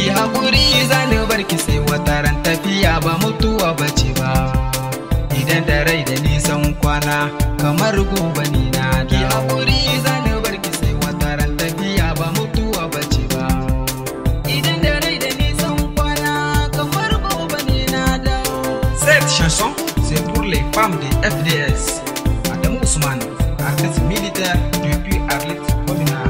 ki haƙuri zani barki sai wata ran tafiya ba mutuwa bace ba idan da rai da nisan kwana kamar gobe ni na ki haƙuri zani barki sai wata ran tafiya ba mutuwa bace ba idan da rai da nisan kwana kamar gobe ni na dawo cette chanson c'est pour les femmes de FDS Adam Ousmane artiste militaire depuis Arlit communal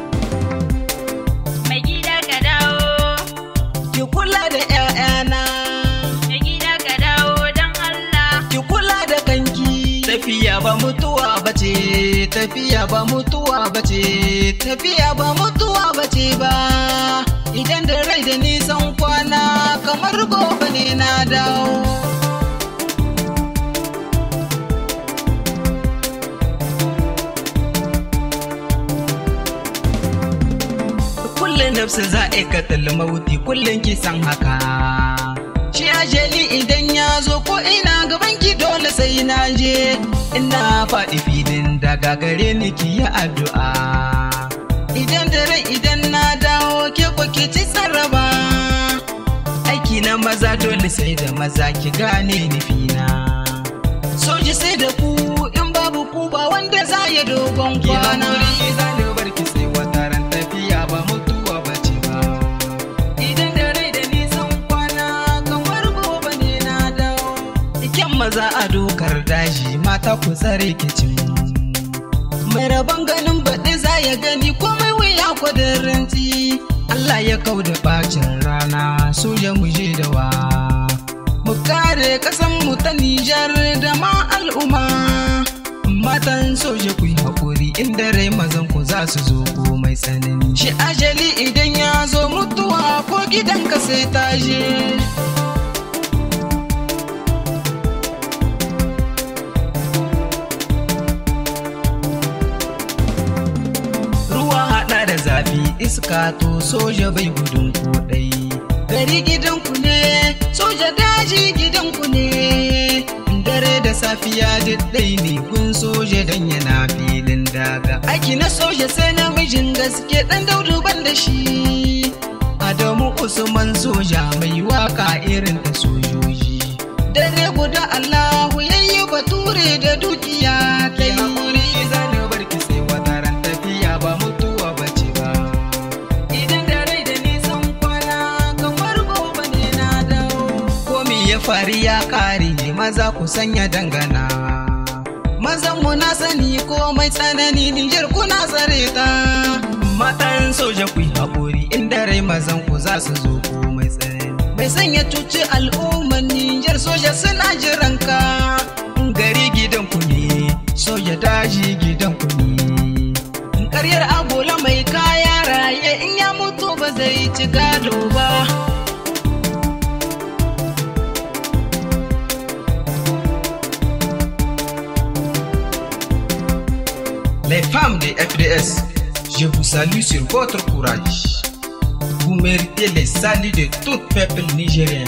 Mai gida ka dawo, ki kula da 'ya'yana mai gida ka dawo don Allah. ki kula da kanki tafiya ba mutuwa bace tafiya ba mutuwa bace tafiya ba mutuwa bace ba idan da rai da nisan kwana kamar gobe ne na dawo kullum nafsin za a katal mauti kullum ki san haka shi ajali idan ya zo ko ina gaban ki dole sai na je ina faɗi filin daga gare ni ki yi addu'a idan da rai idan na dawo ke ko ki ci sarraba aiki na maza dole sai da maza ki gane nufina soji sai da ku in babu ku ba wanda za ya dogon kwana barki sai wata ran tafiya ba mutuwa bace ba idan da rai da nisan kwana kamar gobe ne na dawo Iken maza a dokar daji mata ku tsare kicin mai rabon ganin baɗi za ya gani komai wuya kwadaranci Allah ya kau da bacin rana soja mu je da wa mu kare kasan mu ta Nijar da ma al'umma matan soja ku yi haƙuri inda rai mazan ku za su zo ko mai tsanani shi ajali idan ya zo mutuwa ko gidanka sai ta je ruwa haɗa da zafi iska to soja bai gudun kodai gari gidanku ne soja daji gidanku ne dare da safiya diddai ne kun soja dan yana filin daga aiki na soja sai namijin gaske dan daudu ban da shi adamu usman soja mai waka irin ta sojoji dare guda allahu yayi bature da dukiya ta yi zane barki sai wata ran tafiya ba mutuwa bace ba idan da rai da nisan kwana kamar gobe ne na dawo komi ya fari ya kare maza ku sanya dangana mazan mu na sani komai tsanani Nijar kuna tsare ta matan soja ku yi haƙuri inda rai mazan ku za su zo komai tsanani mai sanya cuci al'ummar Nijar soja suna jiran ka gari gidan ku ne soja daji gidan ku ne karyar agola mai kaya raye in ya mutu ba zai ci gado ba Les femmes de FDS, je vous salue sur votre courage. Vous méritez les saluts de tout peuple nigérien.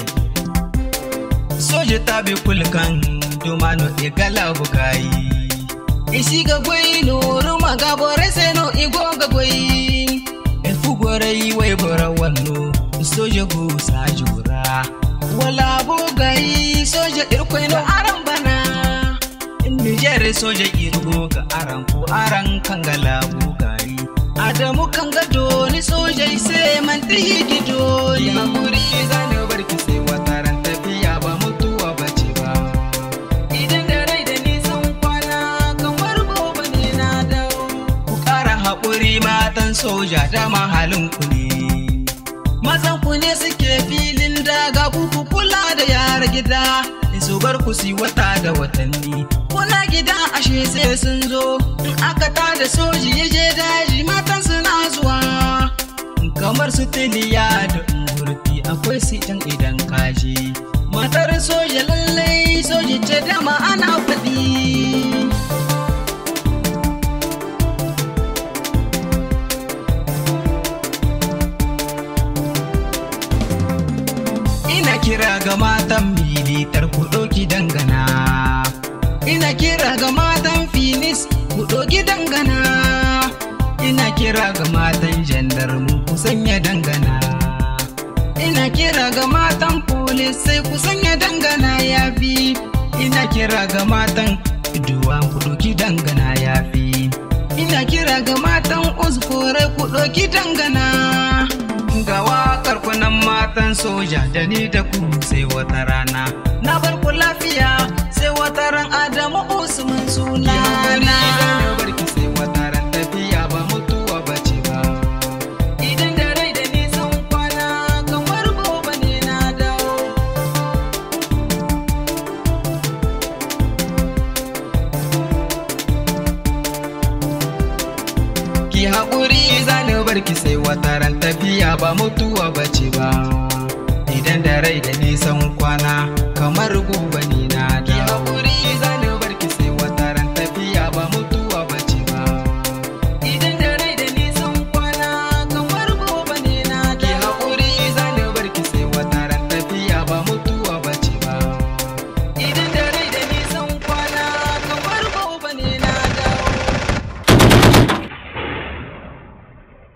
Soje tabe kulkan domano igala bugai. Isiga gwai no ruma gabore seno igoga gwai. Efugore iwe bora wanno soje go sajura. Wala bugai soje irkwai no arambana. Nijar soja irgo ga aran ko aran kangala bugari. Adamu kanga doni soja sai man tihi gido ni. Hakuri zane barki sai wata ran tafiya ba mutuwa bace ba. Idan da rai da nisan kwana kamar gobe ne na dawo. Ku ƙara haƙuri matan soja da mahalin ku ne. Mazan ku ne suke filin daga ku ku kula da yara gida. In su bar ku si wata da watanni. Kuna gida ashe sai sun zo. In aka tada soji ya je daji matan suna zuwa. Kamar su tiliya da ungurti akwai su can idan kaji. Matar soja lallai soji ce dama ana faɗi. Ina kira ga matan militar ku ɗauki dangana. Ina kira ga matan finis ku ɗauki dangana. Ina kira ga matan jandarmu ku sanya dangana. ina kira ga matan polis sai ku sanya dangana ya fi ina kira ga matan duwa ku ɗauki dangana ya fi ina kira ga matan uskure ku ɗauki dangana ga waƙar kunan matan soja da ni da ku sai wata rana na bar ku lafiya sai wata ran adamu usman suna na barki sai wata ran tafiya ba mutuwa ba ce ba idan da rai da nisan kwana kamar gobe ne na dawo ki haƙuri zani barki sai wata ran tafiya ba mutuwa ba ce ba idan da rai da nisan kwana kamar gobe ne